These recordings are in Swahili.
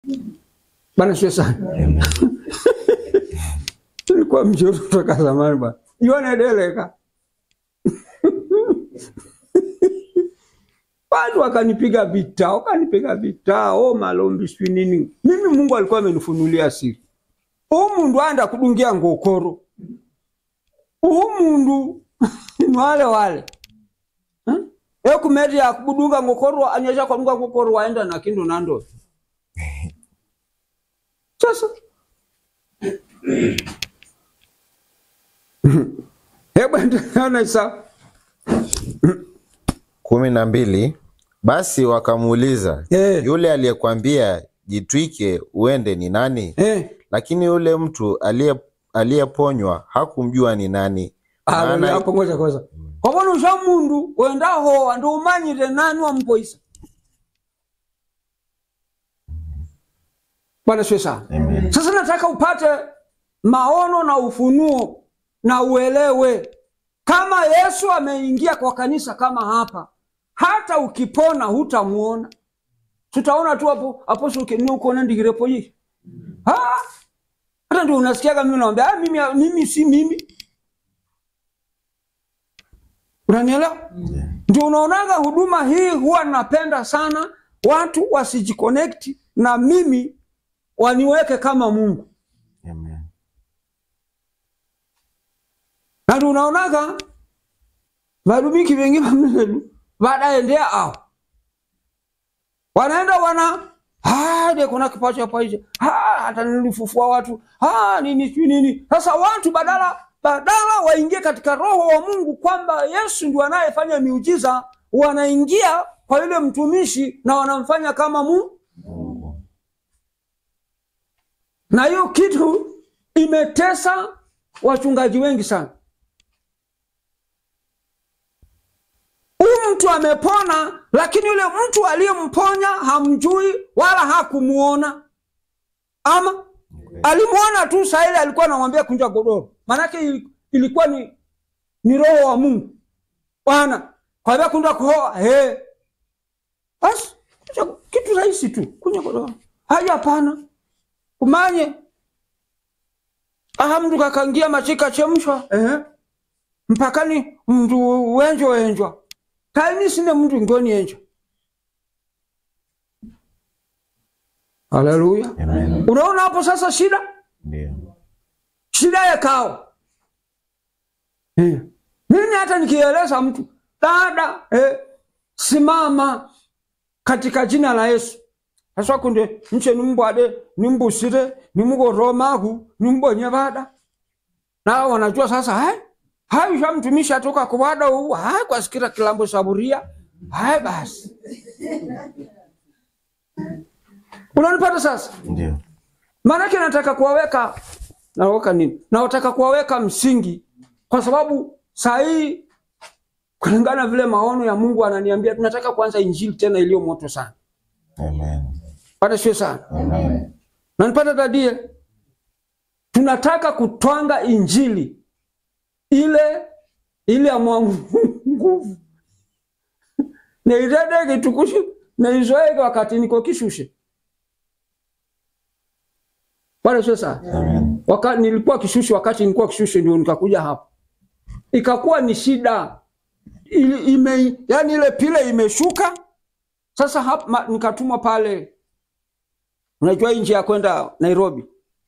Bwana sio sana. Tulikuwa mzuri kutoka zamani bwana. Ione deleka. Watu wakanipiga vita, wakanipiga vita, oh malombi sijui nini. Mimi Mungu alikuwa amenifunulia siri. Huu mundu anda kudungia ngokoro. Huu mundu ni wale wale. Huh? Ekumeti ya kubudunga ngokoro anyesha kwa dunga ngokoro waenda na kindu nando. Sasa hebu endelea na Isa. kumi na mbili basi wakamuuliza Eh. yule aliyekwambia jitwike uende ni nani Eh, lakini yule mtu aliye aliyeponywa hakumjua ni nani Haleluya, maana hapo ngoja kwanza. Kwa bona usha mundu wenda hoa ndo umanyire nani wampoisa. Bwana sio sana. Amen. Sasa nataka upate maono na ufunuo na uelewe kama Yesu ameingia kwa kanisa kama hapa, hata ukipona hutamuona, tutaona tu hapo hapo sokeni uko na ndigirepo hii ha hata ndio unasikiaga mimi naambia ah, mimi mimi si mimi, unanielewa? Ndio unaonaga huduma hii huwa napenda sana watu wasijiconnect na mimi, waniweke kama Mungu. Amen. na ndio unaonaga varumiki vengi vamelu vadaendea ao wanaenda wana "Ah, de kuna kipacho hapa hicho Ah, hata nilifufua watu Ah, nini sijui nini sasa watu badala badala waingie katika roho wa mungu kwamba yesu ndio anayefanya miujiza wanaingia kwa yule mtumishi na wanamfanya kama mungu Mungu. na hiyo kitu imetesa wachungaji wengi sana. Huyu mtu amepona, lakini yule mtu aliyemponya hamjui wala hakumuona, ama alimuona tu saa ile alikuwa anamwambia kunja godoro, maanake ili- ilikuwa ni, ni roho wa Mungu Bwana kwambia kunja kohoa he, basi kunja- kitu rahisi tu, kunja godoro. Haya, hapana kumanye aha mndu kakangia machika chemshwa ehe mpakani mndu wenjwa wenjwa kaini sine mndu ngoni enjwa haleluya Amen. unaona hapo sasa shida Ndio. shida ya kao eh. mimi hata nikieleza mtu dada eh, simama katika jina la yesu sasa kunde nche nimbwade nimbusire nimugoromahu nimbonye vada nao wanajua sasa hai hai shamtumishi atoka kuwada huu hai kwasikira kilambo saburia hai basi unanipata sasa Ndio. maanake nataka kuwaweka naweka nini nawataka kuwaweka msingi kwa sababu saa hii kulingana vile maono ya mungu ananiambia tunataka kuanza injili tena iliyo moto sana Amen. pata sio sana Amen. nanipata dadie tunataka kutwanga injili ile ile ya mwangu nguvu neitedeke tukushe neizoeke wakati niko kishushe pale sio sana Amen. Waka, nilikuwa kishushe wakati nilikuwa kishushe ndio nikakuja hapa ikakuwa ni shida ili, ime, yani ile pile imeshuka sasa hapa, ma, nikatumwa pale unajua hii njia ya kwenda nairobi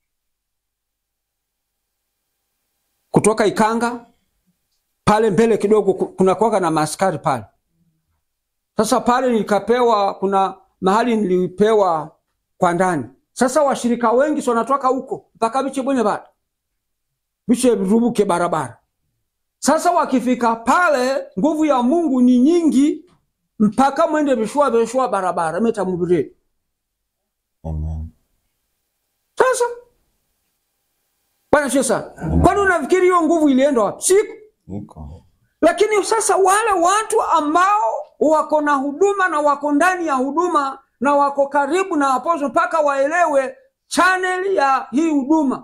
kutoka ikanga pale mbele kidogo ku- kuna kuwaga na maaskari pale sasa pale nikapewa kuna mahali nilipewa kwa ndani sasa washirika wengi si wanatoka huko mpaka biche bwenye bada biche rubuke barabara sasa wakifika pale nguvu ya mungu ni nyingi mpaka mwende vishua vishua barabara metamubireni Amen. sasa bwana sio sana kwani unafikiri hiyo nguvu ilienda wapi siku Niko. lakini sasa wale watu ambao wako na huduma na wako ndani ya huduma na wako karibu na aposto mpaka waelewe chaneli ya hii huduma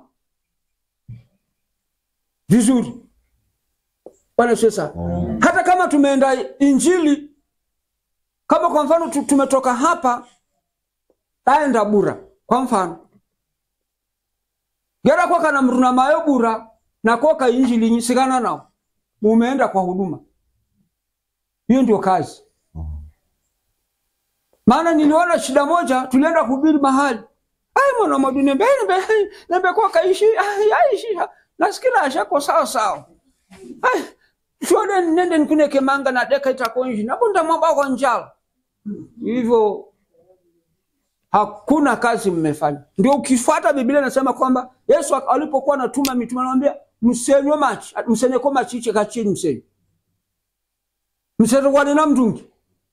vizuri bwana sio sana Amen. hata kama tumeenda injili kama kwa mfano tu- tumetoka hapa taenda bura kwa mfano gera koka na mruna mayo bura na koka injili nyisikana nao mumeenda kwa huduma hiyo ndio kazi maana niliona shida moja tulienda kuhubiri mahali ai mwana mwadu nembe nembe nembe koka ishi ai aishi nasikila ashako sawa sawa ai shode nende nikuneke manga na deka itakonji nabunda mwamba kwa njala hivyo hakuna kazi mmefanya. Ndio ukifuata Biblia inasema kwamba Yesu alipokuwa anatuma mitume anamwambia msenywe machi, msenyeko machiche kachini msenye. Msete kwa nina mtungi.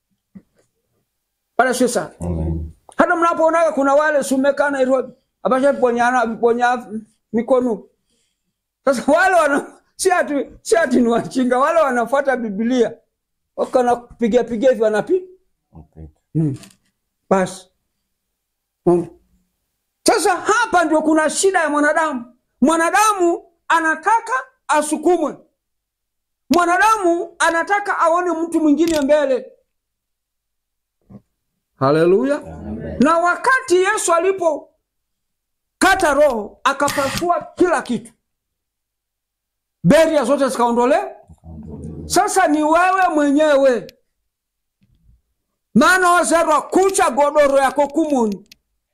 Pala sasa. Hata mnapoona kuna wale sumeka Nairobi, abasha ponyana ponya mikono. Sasa wale wana si ati si ati ni wachinga, wale wanafuata Biblia. Wakana piga piga hivi wanapi. Hmm. Basi. Mm. Sasa hapa ndio kuna shida ya mwanadamu. Mwanadamu anataka asukumwe, mwanadamu anataka aone mtu mwingine mbele. Haleluya! Na wakati Yesu alipokata roho akapasua kila kitu, beria zote zikaondolewa. Sasa ni wewe mwenyewe, maana wazerwa kucha godoro yako kumuni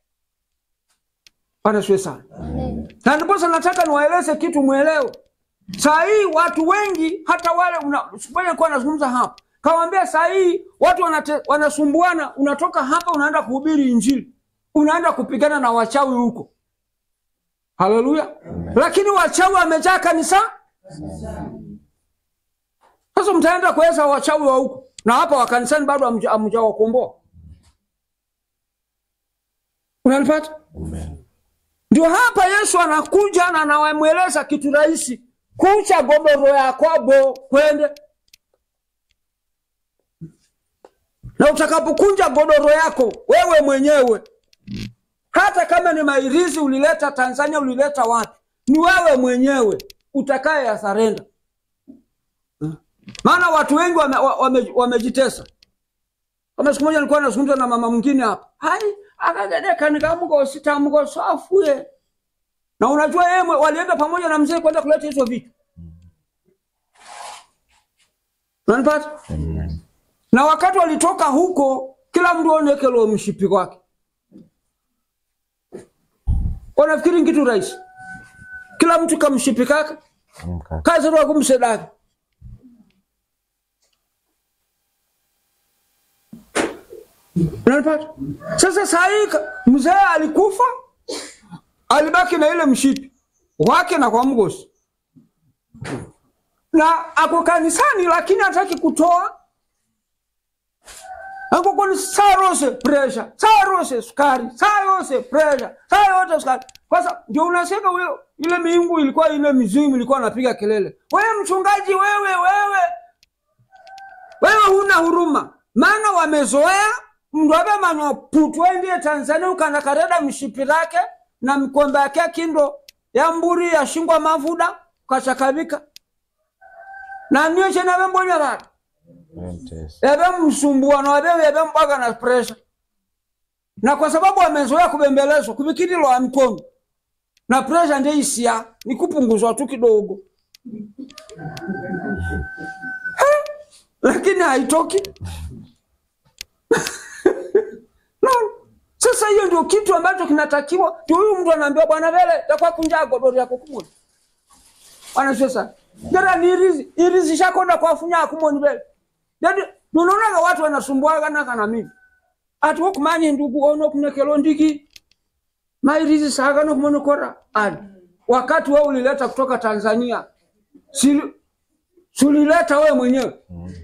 Bwana siwe sana. Na ndiposa nataka niwaeleze kitu mwelewe. Saa hii watu wengi hata wale una kuwa nazungumza hapa. Kawaambia saa hii watu wanate, wanasumbuana unatoka hapa unaenda kuhubiri injili. Unaenda kupigana na wachawi huko. Haleluya. Lakini wachawi wamejaa kanisa. Sasa mtaenda kuweza wachawi wa huko. Na hapa wa kanisani bado hamjawakomboa. Unanipata? Amen. Ndio hapa Yesu anakuja na anawamweleza kitu rahisi, kucha godoro yakwabo kwende, na utakapokunja godoro yako wewe mwenyewe, hata kama ni mairizi ulileta Tanzania, ulileta wapi, ni wewe mwenyewe utakaye ya sarenda. Maana watu wengi wamejitesa wame, wame kama siku moja nilikuwa nazungumza na mama mwingine hapa hai akagedeka nikamugosi tamugoso afue na unajua yeye walienda pamoja na mzee kwenda kuleta hizo vitu unanipata na wakati walitoka huko kila mtu onekelo mshipi wake wanafikiri kitu rahisi kila mtu kamshipi kake kazi ro kumsedaka Unanipata? Sasa saa hii mzee alikufa, alibaki na ile mshipi wake na kwa mgosi, na ako kanisani, lakini hataki kutoa. Ako kwa saa rose pressure, saa rose sukari, saa rose pressure, saa yote sukari. Sasa ndio unasema wewe, ile miungu ilikuwa ile mizimu ilikuwa anapiga kelele, wewe mchungaji, wewe wewe wewe huna huruma, maana wamezoea mndu avemanywa putu endie Tanzania ukanakareda mshipi rake na mikombe yake kindo ya mburi yashingwa mavuda kachakavika na niyo chena vembonya rata eve msumbuano avewe eve mbwaga na presha na kwa sababu wamezoea kubembelezwa kuvikililwa ya mkono na presha ndio isia ni kupunguzwa tu kidogo lakini haitoki no. Sasa hiyo ndio kitu ambacho kinatakiwa. Ndio huyu mtu anaambiwa bwana vele takwa kunja godoro yako kumoni. Bwana sasa. Jara ni irizi, irizi shakonda kwa funya kumoni vele. Ndio unaona watu wanasumbuaga na kana mimi. Ati wokumanye ndugu ono kunekelo ndiki. Mairizi saga no kumono kora. Ani. Wakati wewe ulileta kutoka Tanzania. Si sulileta wewe mwenyewe.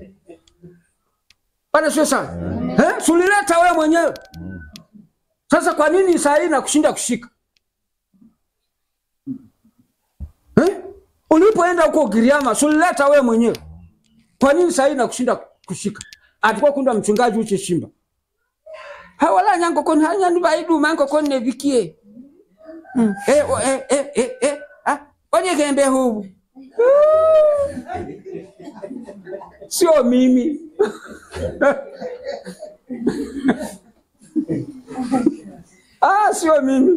Bwana sio sana. Eh? Sulileta wewe mwenyewe. Sasa kwa nini saa hii nakushinda kushika? Eh? Ulipoenda huko Giriama, sulileta wewe mwenyewe. Kwa nini saa hii nakushinda kushika? Atakuwa kunda mchungaji uche shimba. Hawala nyango kon hanya ni baidu mango kon ne bikie. Mm. Eh, o, eh, eh, eh, eh. Ah, onye gembe huu. Sio mimi. ah, sio mimi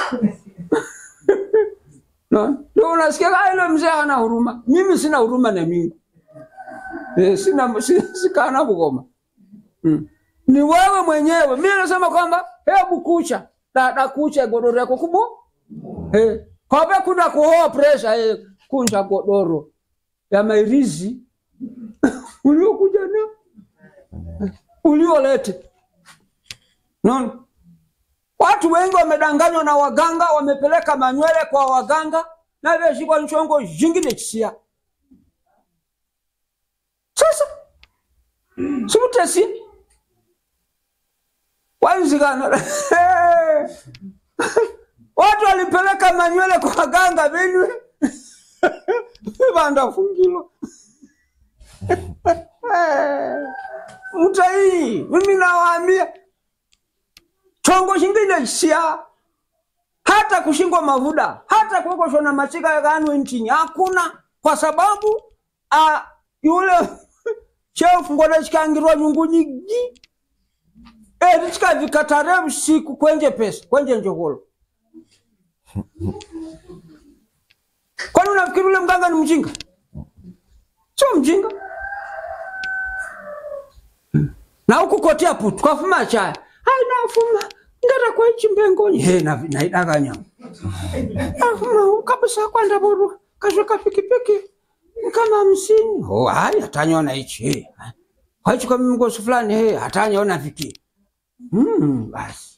no. Ndio unasikia ah, ile mzee hana huruma. Mimi sina huruma na Mungu eh, sina si- sikana kugoma mm. Ni wewe mwenyewe. Mimi nasema kwamba hebu kucha dada, kucha godoro yako kubo eh, kwabe kuna kuhoa pressure eh, kunja godoro ya mairizi uliokuja na uliolete Unaona? Watu wengi wamedanganywa na waganga, wamepeleka manywele kwa waganga na vyashikwa nchongo jingine chisia. Sasa simutesi wanzikana watu walipeleka manywele kwa waganga venwe vandafungilwa mtai mimi nawaambia chongo chingine sia hata kushingwa mavuda hata kuokoshwa na machika yakanwe nchini hakuna kwa sababu a, yule chefu ngona chikangirwa nyungu nyingi eti chikavikatare usiku kwenje pesa kwenje njogolo kwani unafikiri ule mganga ni mjinga sio mjinga na huku kotia putu kwafuma chaya hai nafuma ngata kwa ichi mbengoni he na naidakanya nafuma kabisa kwanda boru kashoka pikipiki kama hamsini oh hai hatanyona ichi he kwa ichi kwa mgosi fulani he hatanyona viki hmm basi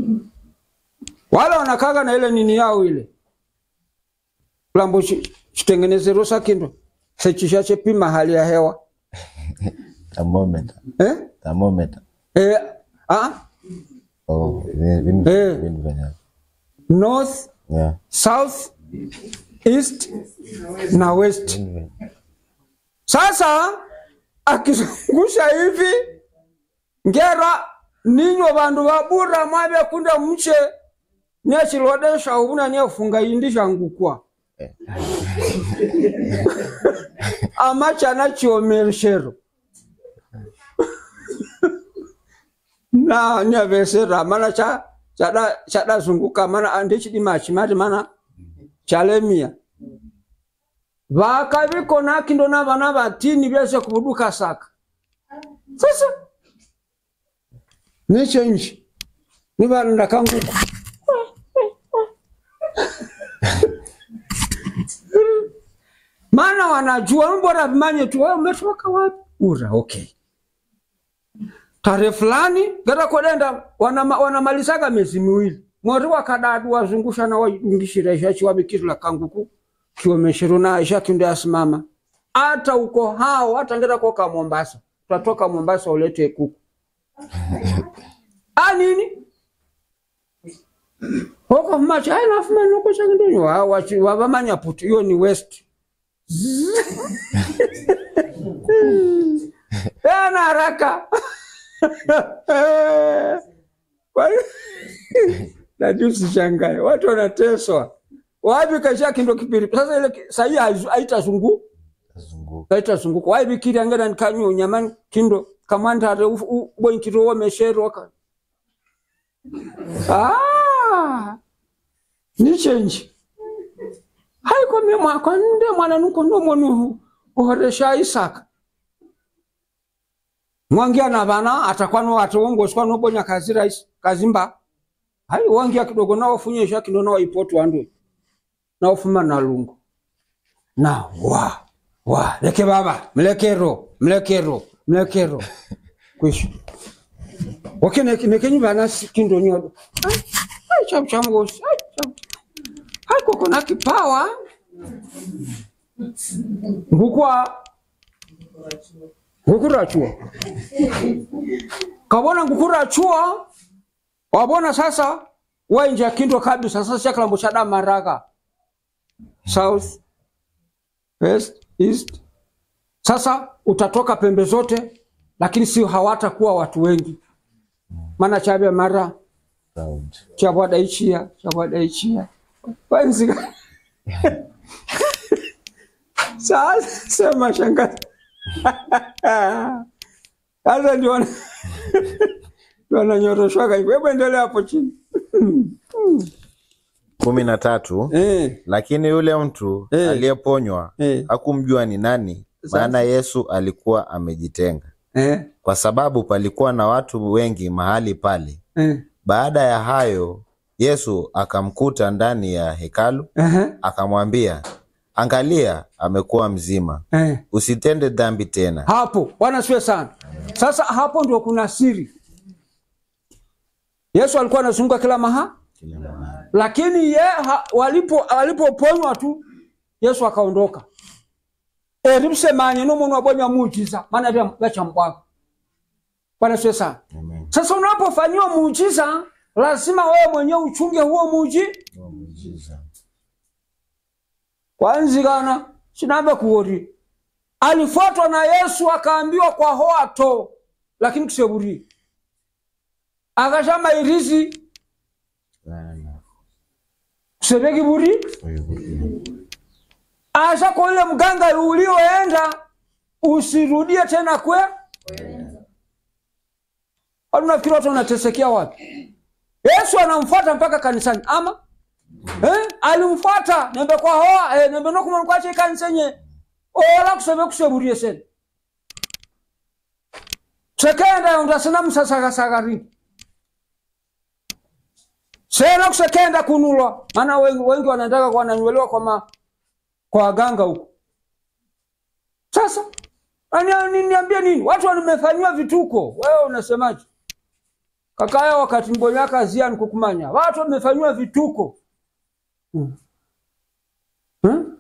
wala wanakaga na ile nini yao ile lambo chi- chitengeneze rosa kindo sechisha chepima hali ya hewa Thermometer. eh? Thermometer. Eh, ah, Oh, vin- vin- Eh. vin- vin- north yeah. south east na west Vin- vin- sasa akizungusha hivi ngera ninyo vandu vabura mwavya kunda mche niachilodesha uvuna niefunga indisha ngukwa amachana chiomereshero na nyavesera mana cha chada chadazunguka mana andichidimachi mati mana chalemia vakaviko kindo na vana vatini vyese kuvuduka saka sasa nichenji ni vanhu ndakanguka maana wanajua mbora vimanye tu wewe umetoka wapi ura okay tarehe fulani gata kodenda wanama- wanamalizaga miezi miwili mweri wakadadu wazungusha na waidungishira isha chiwabikirila kanguku kiomeshero na isha kindo asimama hata uko hao hata ngeta koka Mombasa tutatoka Mombasa ulete kuku a nini hoko macha ai nafuma noko chakindonyo wa wachi wavamanya puti hiyo ni west ana haraka Kwa hiyo- najua usishangae watu wanateswa wapi kasha kindo kipiri sasa ile ki- sahii haizu- haitazungu Tazunguka. haitazunguka waibikiri angena nikanyo nyamani kindo kamandare boinkiro wamesheroka ah ni change haiko mie mwaka nde mwana nuko ndo mwonu uhoresha isaka mwangia na bana atakwano atowongoswa nobonya kazi rais kazimba hai wangia kidogo nao funyesha kindo nao ipoto andu nao fuma na lungu na wa wa leke baba mlekero mlekero mlekero kwisha wakene nekenyi bana si- kindo nyodo ai ai cham cham gosi ai cham hai koko na kipawa ngukwa ngukurachua kabona ngukurachua wabona sasa wainja kindo kabisa sasa chakilambo cha damaraka south west east sasa utatoka pembe zote lakini sio hawatakuwa watu wengi maana chavya mara Round. chavwadaichia chavwadaichia wanzika sasa sema shangazi sasa ndio wana- wananyoroshwaga hivyo. Hebu endelea hapo chini. kumi na tatu Eh, lakini yule mtu Eh. aliyeponywa eh, hakumjua ni nani, Sasa. maana Yesu alikuwa amejitenga, eh, kwa sababu palikuwa na watu wengi mahali pale. eh, Baada ya hayo, Yesu akamkuta ndani ya hekalu, eh, akamwambia, angalia, amekuwa mzima, eh. usitende dhambi tena. Hapo Bwana siwe sana. Sasa hapo ndio kuna siri. Yesu alikuwa anazunguka kila maha, lakini ye ha, walipo walipoponywa tu Yesu akaondoka. Erimsemanye n'umuntu wabonya muujiza maana vya vacha mbwako. Bwana siwe sana. Amen. Sasa unapofanyiwa muujiza lazima wewe mwenyewe uchunge huo muuji kwanzikana sinambe kuori alifuatwa na Yesu akaambiwa kwa hoa to lakini kuseburi akashama irizi kusebeki buri asha kwa ule mganga ulioenda usirudie tena kwe watu nafikiri watu wanatesekea wapi Yesu anamfuata mpaka kanisani ama eh? alimfuata nembe kwa hoa eh, nembe nokumana kwache ikanisenye ola kusebe kuseburie sene sekenda undasena msasakasakari sena kusekenda kunulwa maana wengi, wengi wanataka wananywelewa kwa ma, kwa waganga huko sasa ani- ni- niambie nini watu wamefanyiwa vituko wewe unasemaje kakaya wakati mbonyaka ziani kukumanya watu wamefanyiwa vituko hmm. Hmm?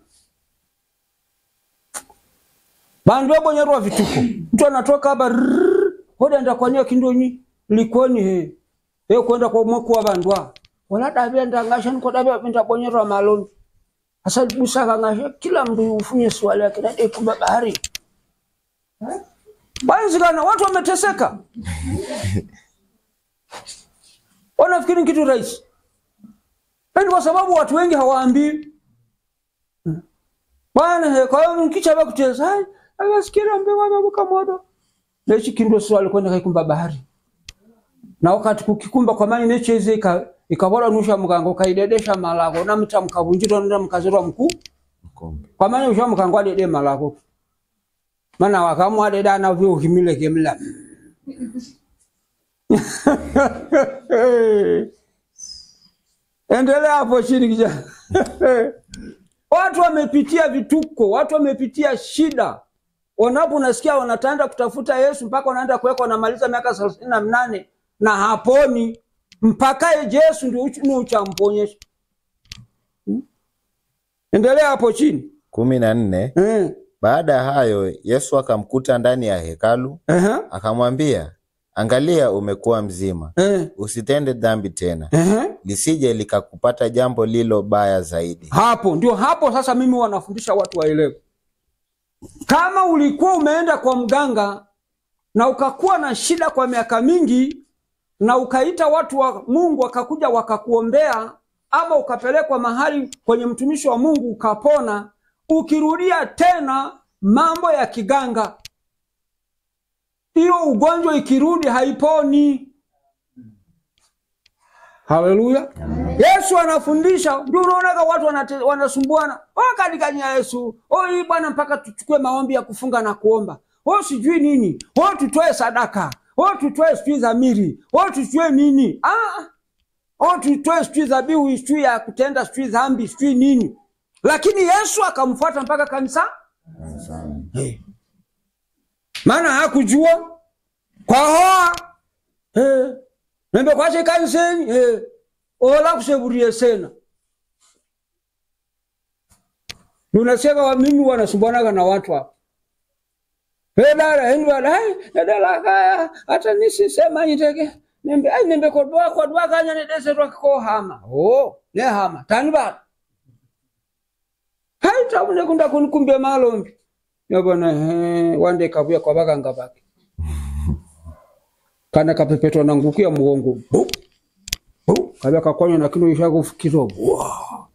bandu wabonyerwa vituko mtu anatoka hapa rrrr, hoda enda kwania kindonyi likoni he he kwenda kwa mwaku wa bandu a wala dabia ndangasha niko dabia pinda bonyerwa maloni asa busaka ngasha kila mtu ufunye swali yake na eku bahari banzikana watu wameteseka wanafikiri ni kitu rahisi lakini kwa sababu watu wengi hawaambii bwana he kwa hiyo mkicha bakutesa hai akasikira mbe waba bukamodo nechi kindo swali kwenda kaikumba bahari na wakati kukikumba kwa mani necheze ika ikabora nusha mgango kaidedesha malako na mta mkavunjiro na mkazirwa mkuu Mkombe. kwa mani usha mkango adede malako mana wakamwa deda na vyo himile kemla endelea hapo chini kijana watu wamepitia vituko watu wamepitia shida wanapo unasikia wanataenda kutafuta yesu mpaka wanaenda kuweka wanamaliza miaka thelathini na mnane na haponi mpaka yesu ndio uch- ni uchamponyesha Hmm? endelea hapo chini kumi na nne eh. baada ya hayo Yesu akamkuta ndani ya hekalu Ehe. akamwambia angalia umekuwa mzima Eh. usitende dhambi tena Ehe. lisije likakupata jambo lilo baya zaidi hapo ndio hapo sasa mimi wanafundisha watu waelewe kama ulikuwa umeenda kwa mganga na ukakuwa na shida kwa miaka mingi na ukaita watu wa mungu wakakuja wakakuombea ama ukapelekwa mahali kwenye mtumishi wa mungu ukapona ukirudia tena mambo ya kiganga hiyo ugonjwa ikirudi haiponi haleluya yesu anafundisha ndio unaonaga watu wanate- wanasumbuana wakanikanya yesu o hii bwana mpaka tuchukue maombi ya kufunga na kuomba o sijui nini o tutoe sadaka o tutoe sijui dhamiri o tutoe nini ah, o tutoe sijui dhabihu sijui ya kutenda sijui dhambi sijui nini lakini yesu akamfuata mpaka kanisa hey. maana hakujua kwa hoa hey. nembe kwache kaniseni hey. ola kuseburie sena unasiaka wa mimi wanasumbwanaga na watu hapa Hey, dada heni wala hai dada kaya hata nisisema niteke nembe ai nembe kodwa kodwa kanya ne dese ro ko hama oh ne hama tani ba hai tabune kunda kunikumbe malombi yabona he wande kabuya kwa baganga bake kana kapepetwa na nguku ya mugongo Bu, bu, kabya kakwanya na kino isha kufikiro Wow.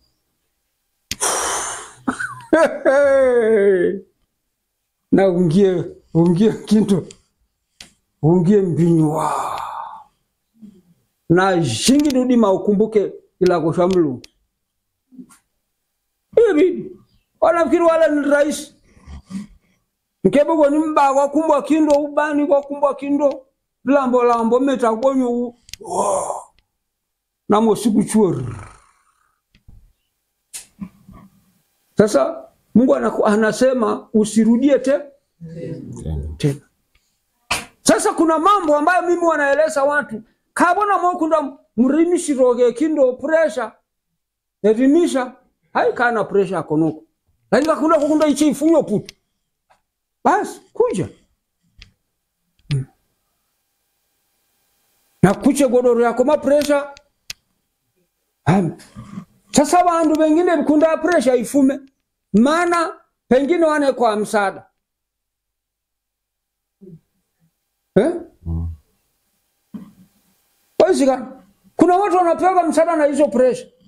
na ungie ungie kinto ungie mbinywa na shingi dudima ukumbuke ilago sha Mulungu ibidi wanafikiri wala ni rais nkebe goni mba kwakumbwa kindo ubani kwakumbwa kindo lambo lambo meta gonyo u Wow. namo sikuchuo sasa Mungu anaku- anasema usirudie te Tena. tena. Sasa kuna mambo ambayo mimi wanaeleza watu kabona mokunda mrimishiroge kindo pressure erimisha haikana pressure akonuko lakini kakunda kukunda ichi ifunyo putu basi kuja Mm. na kuche godoro yako ma pressure Amen. Sasa bandu bengine bikunda pressure ifume maana pengine wane kwa msaada eh? Wazika, kuna watu wanapewa msaada na hizo pressure